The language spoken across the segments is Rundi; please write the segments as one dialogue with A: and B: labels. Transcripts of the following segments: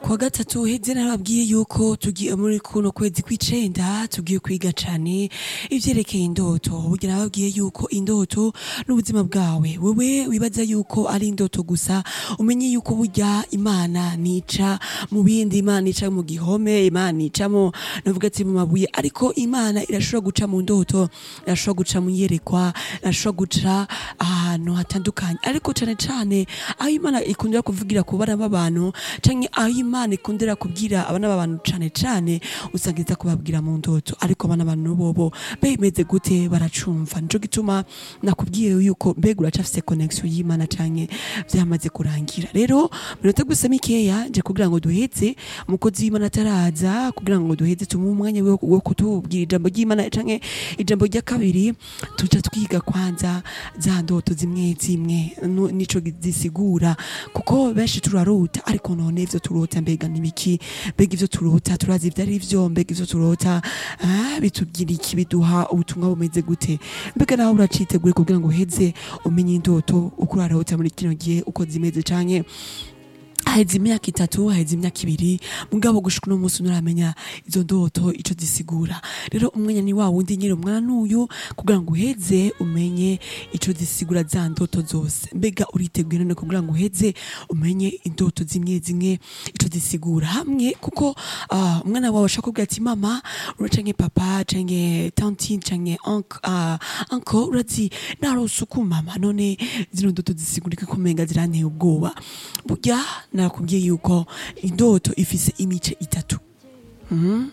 A: kuwa gatatu heze narababwiye yuko tugiye muri kuno kwezi kw'icenda tugiye kwiga cane ivyerekeye indoto burya nababwiye yuko indoto n'ubuzima bwawe wewe wibaza yuko ari indoto gusa umenye yuko burya imana nica mu bindi imana ica mu gihome imana ica mu navuga ati mu mabuye ariko imana irashobora guca mu ndoto irashobora guca mu iyerekwa irashobora guca ahantu hatandukanye ariko cane cane aho imana ikundira kuvugira ku bana b'abantu canke aho imana ikundira kubwira abana b'abantu cane cane usanga iza kubabwira mu ndoto ariko abana b'abantu bobo bemeze gute baracumva nico gituma nakubwiye yuko mbega uracafise connection y'imana canke vyamaze kurangira rero minota gusa mikeya nje kugira ngo duheze umukozi w'imana ataraza kugira ngo duheze tumuhe umwanya wo wo kutubwira ijambo ry'imana canke ijambo rya kabiri tuca twiga kwanza za ndoto zimwe zimwe nu- nico zisigura kuko benshi turarota ariko none ivyo turota mbega nibiki mbega ivyo turota turazi ivyo ari vyo mbega ivyo turota ah, bitubwira iki biduha ubutumwa bumeze gute mbega nawe uracitegure kugira ngo uheze umenye indoto uko urarota muri kino gihe uko zimeze canke haheze imyaka itatu haheze imyaka ibiri mugabo gushika uno munsi nturamenya izo ndoto ico zisigura rero umwanya ni wa wundi nyine umwana n'uyu kugira ngo uheze umenye ico zisigura za ndoto zose mbega uriteguye none kugira ngo uheze umenye indoto zimwe zimwe ico zisigura hamwe kuko ah, umwana wawe ashaka kubwira ati mama ura canke papa canke tantine canke uncle ah, uncle urazi narose uku mama none zino ndoto zisigurika ko umenga ziranteye ubwoba burya nakubwiye yuko indoto ifise imice itatu Mhm.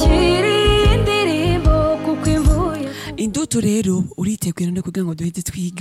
B: wakiriye indirimbo kuko imvuye
A: indoto rero uriteguye none kugira ngo duheze twige